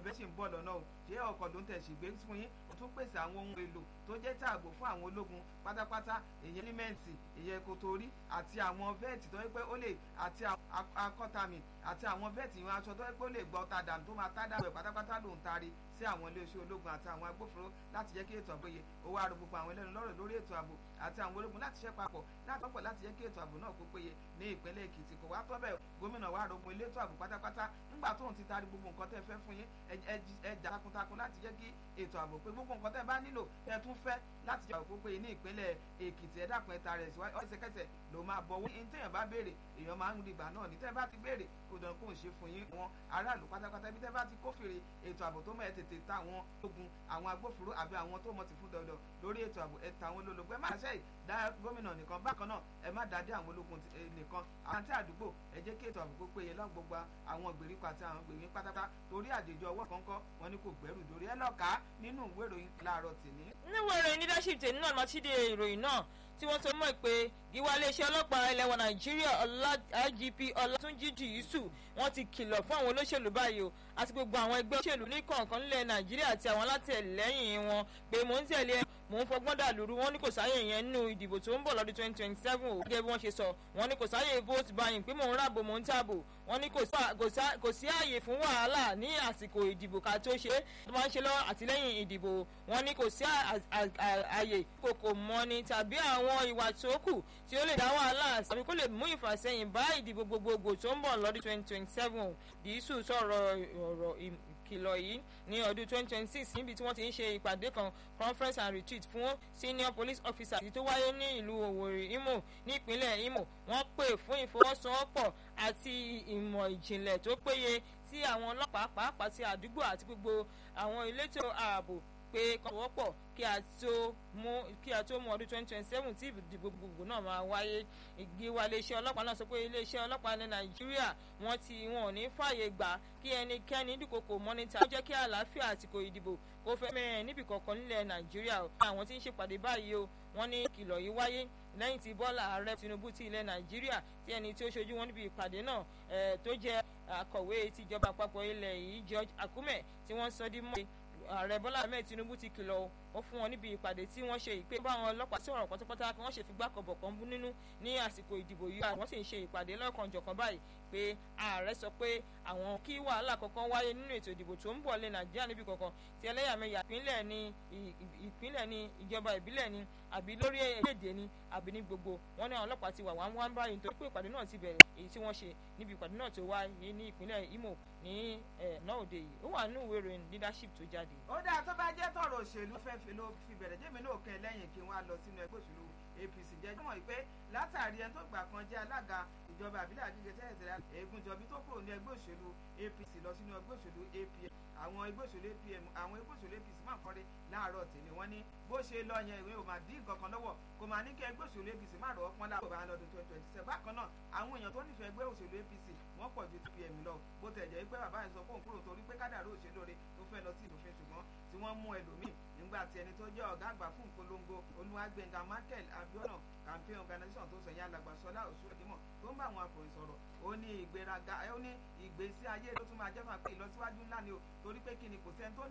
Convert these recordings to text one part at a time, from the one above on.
bẹ́ẹ̀ ṣì ń bọ̀ lọ́nà o ṣé ọkọ̀ ló ń tẹ̀sí gbé fún yín ó tún pèsè àwọn ohun èlò tó jẹ́ tààbò fún àwọn ológun pátápátá ìyẹn límẹ́ǹtì ìyẹn kòtòrí àti àwọn vẹ́ẹ̀tì tó yẹ pé ó lè àti akọ́tàmì àti àwọn vẹ́ẹ̀tì ìwọ̀n aṣọ tó yẹ pé ó lè gbọ́ tàdà tó máa tádà rẹ̀ pátápátá ló ń tari sí àwọn iléeṣẹ́ ológun àti àwọn agbófinró láti jẹ́ kí ètò ààbò yẹ owó àrò gbogbo àwọn ẹlẹ́nu lọ́rọ̀ lórí ètò ààbò àti àwọn ológun láti ṣẹ́ papọ̀ láti pọ̀pọ̀ láti jẹ́ kí ètò ààbò náà kó péye ní ìpínlẹ̀ Èkìtì kò wá tọ́bẹ̀ gómìnà wa rogun elétò ààbò pátápátá nígbà tóun ti taari gbogbo nǹkan tẹ́ fẹ́ fún yín ẹ jà takuntakun láti jẹ́ kí ètò ààbò pé gbogbo nǹkan tẹ́ bá nílò tẹ́ tún fẹ́ láti jẹ́ ààbò péye ní ìpínlẹ̀ Èkìtì ẹ dákun ẹ taara ẹ̀ síwájú ẹsẹ̀kẹsẹ̀ ló máa bọ̀ wọ́n ní téèyàn bá béèrè èèyàn máa ń rí ìgbà náà ní tẹ́ bá ti béèrè kó dàn kó ń ṣe fún yín wọn aráàlú pátápátá ibi tẹ́ bá ti kófìrí ètò ààbò tó mọ̀ ẹ́ tètè ta àwọn ogun àwọn agbófinró àbí àwọn tó mọ̀ ti fún dandan lórí ètò ààbò ẹ̀ ta àwọn olólùgbé má ṣe dá gómìnà nìkan bákan náà ẹ má dá dé àwọn ológun nìkan àwọn tí àdúgbò ẹ jẹ́ kí ètò ààbò kó péye lọ́n gbogbo àwọn ìgbèríko àti àwọn gbèríko pátápátá torí àjèjì ọwọ́ kọ́ńkọ́ wọn ni kò gbẹ́rù dórí ẹ lọ́ka nínú ìwé ìròyìn láàárọ̀ tèmi. níwọ̀n ìròyìn leadership tèmi náà lọ́ọ́ tíde ìròyìn náà tí wọ́n sọ mọ́ pé gíwá iléeṣẹ́ ọlọ́pàá ilẹ̀ wa nàìjíríà IGP ọlátúnjì dìísù wọ́n ti kìlọ̀ fún àwọn olóṣèlú báyìí o àti gbogbo àwọn ẹgbẹ́ òṣèlú ní kọ̀ọ̀kan nílẹ̀ nàìjíríà àti àwọn alátẹ̀lẹ́yìn wọn pé mò ń tẹ̀lé mò ń fọgbọ́n dàlúrú wọn ní kò sáyè yẹn nínú ìdìbò tó ń bọ̀ lọ́dún twenty twenty seven o gẹ́gẹ́ bí wọ́n ṣe sọ wọ́n ní kò sáyè vote buying pé mò ń ràbò mò ń tàbò wọ́n ní kò sí àyè fún wàhálà ní àsìkò ìdìbò ká tó ṣe tó máa ń ṣe lọ́wọ́ àtìlẹ́yìn ìdìbò wọ́n ní kò sí àyè kòkò mọ́ni tàbí àwọn ìwà tó kù tí ó lè dá wàhálà tàbí kó lè mú ìfàsẹ́yìn bá ìdìbò gbogbogbò tó ń bọ̀ lọ́dún twenty twenty seven dìísù sọ̀rọ̀ ọ̀rọ̀ ìkìlọ̀ yìí ní ọdún 2026 níbi tí wọ́n ti ń ṣe ìpàdé kan conference and retreat fún senior police officer tó wáyé ní ìlú Òwòrì Imo ní ìpínlẹ̀ Imo wọ́n pè fún ìfọwọ́sowọ́pọ̀ àti ìmọ̀ ìjìnlẹ̀ tó péye tí àwọn ọlọ́pàá pàápàá ti àdúgbò àti gbogbo àwọn elétò ààbò pé kọ́ wọ́pọ̀ kí a tó mú kí a tó mú ọdún twenty twenty seven tí ìdìbò gbogbo náà máa wáyé ìgbéwà iléeṣẹ́ ọlọ́pàá náà sọ pé iléeṣẹ́ ọlọ́pàá ní nàìjíríà wọ́n ti wọn ò ní fààyè gbà kí ẹnikẹ́ni dúkokò mọ́nítà ó jẹ́ kí àlàáfíà àsìkò ìdìbò kó fẹ́ mẹ́rin níbi kọ̀ọ̀kan nílẹ̀ nàìjíríà o àwọn tí ń ṣèpàdé báyìí o wọ́n ní ìkìlọ̀ yìí wáyé lẹ́yìn tí bọ́lá ààrẹ tinubu ti ilẹ̀ nàìjíríà tí ẹni tí ó ṣojú wọn níbi ìpàdé náà tó jẹ́ akọ̀wé tìjọba àpapọ̀ ilẹ̀ yìí george akume tí wọ́n sọ dí mọ́ ààrẹ bọ́lá ahmed tinubu ti kìlọ̀ ó fún wọn níbi ìpàdé tí wọ́n ṣe ìpè bá àwọn ọlọ́pàá sí ọ̀rọ̀ pátápátá kí wọ́n ṣe fi gbàkọ̀bọ̀ kan bú nínú ní àsìkò ìdìbò yìí àwọn sì ń ṣe ìpàdé lọ́kànjọ̀kan báyìí pé ààrẹ sọ pé àwọn kí wàhálà kankan wáyé nínú ètò ìdìbò tó ń bọ̀ lé nàìjíríà níbi kankan ti ẹlẹ́yàmẹ̀yà ìpínlẹ̀ ni ìpínlẹ̀ ni ìjọba ìbílẹ̀ ni àbí lórí èdè ni àbí ní gbogbo wọn ní àwọn ọlọ́pàá ti wà wá wá báyìí nítorí pé ìpàdé náà ti bẹ̀rẹ̀ èyí tí wọ́n ṣe níbi ìpàdé náà tó wáyé ní ìpínlẹ̀ Imo ní náà òde yìí ó wà nínú ìwé ìròyìn leadership tó jáde. ó dáa tó bá jẹ́ tọ̀rọ̀ òṣèlú fẹ́ fi ló fi bẹ̀rẹ̀ jẹ́mi náà kẹ́ lẹ́yìn kí wọ́n á lọ sínú ẹgbẹ́ òṣèlú APC jẹ́jọ́ mọ̀ pé látàrí ẹni tó gbà kan jẹ́ alága ìjọba àbílẹ̀ àdíje tẹ́lẹ̀tẹ́lẹ̀ Ègúnjọbí tó kúrò ní ẹgbẹ́ òṣèlú APC lọ sínú ẹgbẹ́ òṣèlú APM àwọn ẹgbẹ́ òṣèlú APM àwọn ẹgbẹ́ òṣèlú APC máa ń kọ́rí láàárọ̀ tèmi wọ́n ní bó ṣe lọ yẹn ìwé ò máa dín nǹkan kan lọ́wọ́ kò máa ní kí ẹgbẹ́ òṣèlú APC má rọ̀ ọ́pọ́n láàbò bá lọ́dún twenty twenty seven bákan náà àwọn èèyàn tó nífẹ̀ẹ́ ẹgbẹ́ òṣèlú APC wọ́n pọ̀ ju APM lọ bó tẹ̀ jẹ́ pé bàbá yẹn sọ fóun kúrò torí pé kádàrú òṣèlú rẹ̀ tó fẹ́ lọ sí ìlúfin ṣùgbọ́n tí wọ́n mú ẹlòmíì nígbà tí ẹni tó jẹ́ ọ̀gá àgbà fún ìpolongo olúwàgbẹ̀ngà Michael Abiona campaign organization tó sọ yẹn alàgbàsọlá òṣùwẹ̀dìmọ̀ tó ń bá àwọn akọ̀ròyìn sọ̀rọ̀ ó ní ìgbéraga ó ní ìgbésí ayé tó tún máa jẹ́ fún àpé ìlọsíwájú ńlá ni o torí pé kí ni kò sẹ́ni tó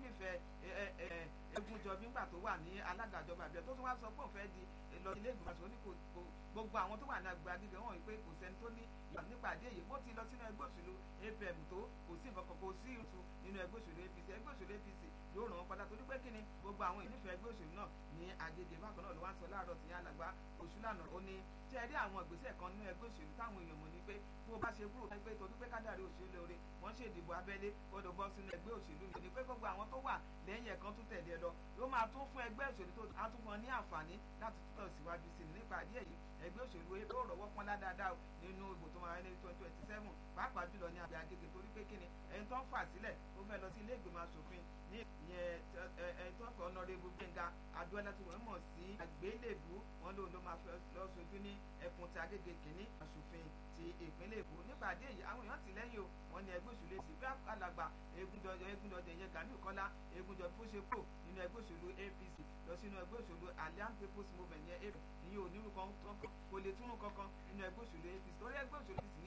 nífẹ̀ẹ́ Ẹ̀gúnjọbí ńgbà tó wà ní alága ìjọba àbíọ́ tó tún wá sọ pé òun fẹ́ di lọ ilé ìgbìmọ̀ àti oníkò gbogbo àwọn tó wà ní àgbà gíga wọn pé kò sẹ́ni tó ní ìyá nípàdé èyí bó ti lọ sínú ẹgbẹ́ òṣèlú APM tó kò sí nǹkan kan kò sí ìtú nínú ẹgbẹ́ òṣèlú APC ẹgbẹ́ òṣèlú APC yóò ràn wọ́n padà torí pé kí ni gbogbo àwọn ìnífẹ̀ẹ́ ẹgbẹ́ òṣèlú náà ní Agége bákan náà ló wá ń sọ láàárọ̀ tí yẹn alàgbà Òṣùlànà ó ní tí ẹ rí àwọn ìgbésẹ̀ kan nínú ẹgbẹ́ òṣèlú táwọn èèyàn mọ̀ ní pé bó bá ṣe kúrò pé torí pé kádàrí òṣèlú lóore wọ́n ṣe ìdìbò abẹ́lé gbọ́dọ̀ bọ́ sínú ẹgbẹ́ òṣèlú yìí ní pé gbogbo àwọn tó wà lẹ́yìn ẹ̀kan tó tẹ̀lé ẹ lọ yóò máa tún fún ẹgbẹ́ òṣèlú tó á tún fún ọ ní àǹfààní láti túbọ̀ síwájú sí i nípa díẹ̀ yìí ẹgbẹ́ òṣèlú ebi ó rọ̀wọ́ pọ́n ládáadáa nínú ìbò tó máa wáyé ní twenty twenty seven pàápàá jùlọ ní abẹ́ Agége torí pé kíni ẹni tó ń fà sílẹ̀ ó fẹ́ lọ sí ilé ìgbìmọ̀ asòfin ní ìyẹn ẹni tó ń fẹ́ ọ̀nàrẹ́bù Gbẹ́ngà Adúọlá tí wọ́n mọ̀ sí àgbélébù wọn lòun ló máa fẹ́ lọ sojú ní ẹkùn ti Agége kìíní asòfin ti ìpínlẹ̀ Èkó nípàdé yìí àwọn èèyàn ti lẹ́yìn o wọn ní ẹgbẹ́ òṣèlú èsì bí alàgbà Egúndọ̀dọ̀ Egúndọ̀dọ̀ ìyẹn Gàmíù Kọ́lá Egúndọ̀dọ̀ bó ṣe kúrò nínú ẹgbẹ́ òṣèlú APC lọ sínú ẹgbẹ́ òṣèlú Alliance People's Movement yẹn ìyẹn onírú kan kò lè túnú kankan nínú ẹgbẹ́ òṣèlú APC torí ẹgbẹ́ òṣèlú APC ní